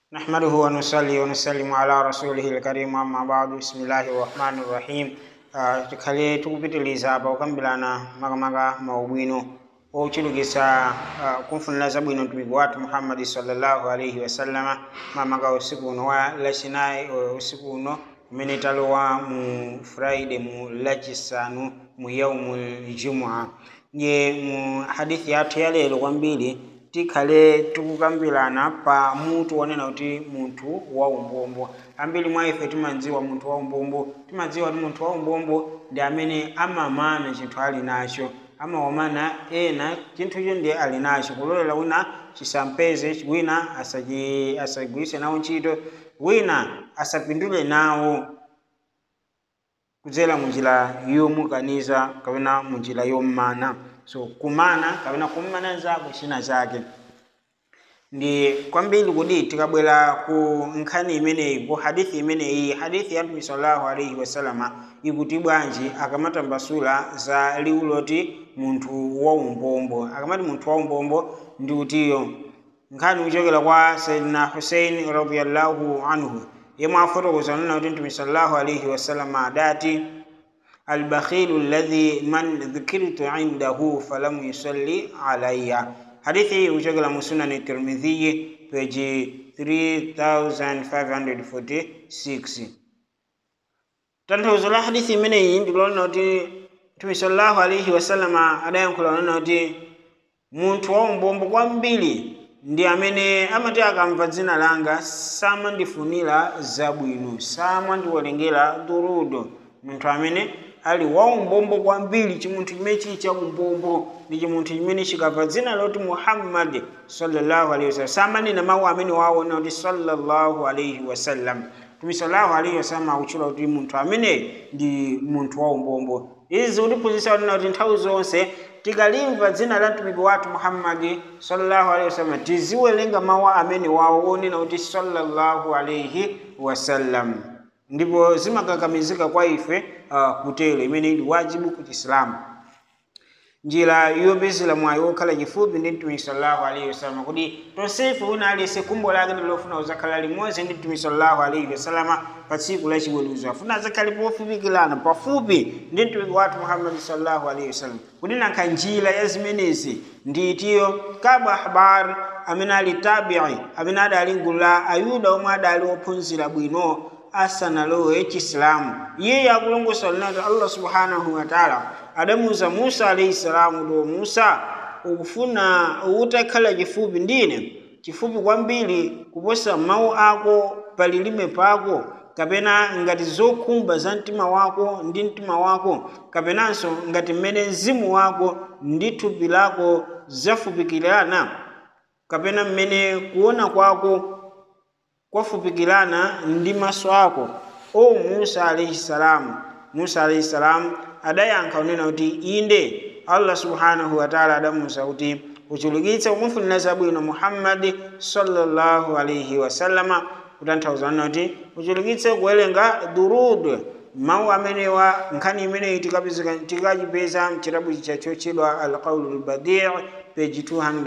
نحمده ونصلي ونسلم على رسوله الكريم أما بعد بسم الله الرحمن الرحيم uh, tikhale tikupitiliza apa kukambirana makamaka maubwino ochulukisa uh, kumfunira zabwino mtumiki wathu muhammadi sallallahu alaihi wasallama mamaka usiku uno wa lachinayi uh, usiku uno umene talowa mu friday mu lachisanu mu yaumul jumua nje mu hadithi yathu ya lero kwambiri tikhale tikukambirana pa mutu wonena kuti munthu wa umbombo ambiri mwa ife timadziwa munthu wa umbombo timadziwa kuti munthu wa umbombo ndi amene amamana chinthu ali nacho amawamana ena chinthucho ndiye ali nacho kulolera wina chisampeze wina asachi- asagwiritse nawo ntchito wina asapindule nawo kudzera munjira yomukaniza kapena munjira yommana so kumana kapena kummana zako china chake ndi kwambiri kuti tikabwera ku nkhani imeneyi ku hadithi imeneyi hadithi ya mtume sallallahu alaihi wasalama ikuti bwanji akamatambasula za liwu loti munthu wa umbombo akamati munthu wa umbombo ndi kutiyo nkhani kuchokera kwa sayidina husein radiallahu anhu yemwe afotokoza nena kuti mtume sallallahu alaihi wasalama adati albakhilu alladhi man dhukirtu indahu falam yusalli alayya hadithi hii kuchokera mu sunani tirmidhiyi peji 3546 tanthauzo la hadithi imeneyi ndikulonena kuti mtume sallallahu alaihi wasallama adayankhula nena kuti munthu wa umbombo kwambiri ndi amene amati akamva dzina langa samandifunira zabwino samandiwerengera durudo munthu amene ali wa umbombo kwambiri chimunthu chimene chili cha umbombo ndi chimunthu chimene chikamva dzina loti muhammadi sallallahu alaihi wasallam samanena mawu amene waona kuti sallallahu alaihi wasallam mtume sallallahu alaihi wasallam akutchula kuti munthu amene ndi munthu wa umbombo izi zikutiphunzitsa kunena kuti nthawi zonse tikalimva dzina la mtumiki wathu muhammadi sallallahu alaihi wasallam tiziwerenga mawu amene wawo onena kuti sallallahu alaihi wasallam ndipo zimakakamizika kwa ife uh, kutero imene ili wajibu ku chisilamu njira yopezera mwayi wokhala chifupi ndi mtumiki sallallahu alaihi wasallam kuti tonsefe wina aliyense kumbo lake ndilofuna kuzakhala limodzi ndi mtumiki sallallahu alaihi wasallam pa tsiku la chiweruzo afuna azakhale pofupikirana pafupi ndi mtumiki wathu muhammadi sallallahu alaihi wasallam kuti nankha njira ya zimenezi ndiitiyo kaba ahbar amene ali tabii amene adali mgulu la ayuda omwe adali ophunzira bwino asanalowe chisilamu iye akulongosa linati allah subhanahu wataala adamuza musa alaihi salamu do musa ukufuna utakhala chifupi ndine chifupi kwambiri kuposa mawu ako palilime pako kapena ngati zokhumba za mtima wako ndi mtima wako kapenanso ngati mmene mzimu wako ndi thupi lako zafupikirana kapena mmene kuona kwako kwafupikirana ndi maso ako o musa alaihi salamu musa alaihi salamu adayankha kunena kuti inde allah subhanahu wataala adamuwuza kuti uchulukitse kumufunira zabwino muhammadi sallallahu alaihi wasallama kutanthauza nena kuti uchulukitse kuwerenga durud mawu amenewa nkhani imeneyi tikachipeza mchitabu chicha chotchedwa alqaulu lbadii peji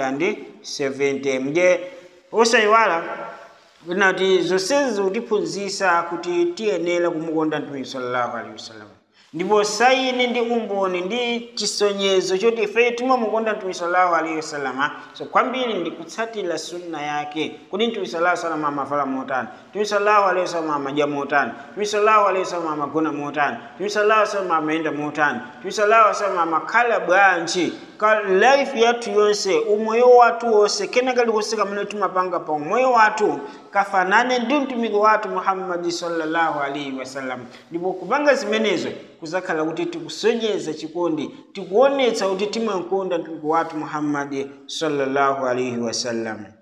270 mje osayiwala kuti zonsezi zikutiphunzitsa kuti tiyenera kumukonda mtumiki sallallahu alaihi wasallam ndipo saini ndi umboni ndi chisonyezo choti ife timamukonda mtumiki sallallahu alaihi wasallam so kwambiri ndi kutsatira sunna yake kuti mtumiki sallallahu alaihi wasallam amavala motani mtumiki sallallahu alaihi wasallam amadya motani mtumiki sallallahu alaihi wasallam amagona motani mtumiki sallallahu alaihi wasallam amayenda motani mtumiki sallallahu alaihi wasallam amakhala bwanji ka life yathu yonse umoyo wathu wonse kena kalikonse kamene timapanga pa umoyo wathu kafanane ndi mtumiki wathu muhammadi sallallahu alaihi wasallam ndipo kupanga zimenezo kuzakhala kuti tikusonyeza chikondi tikuonetsa kuti timakonda mtumiki wathu muhammadi sallallahu alaihi wasallam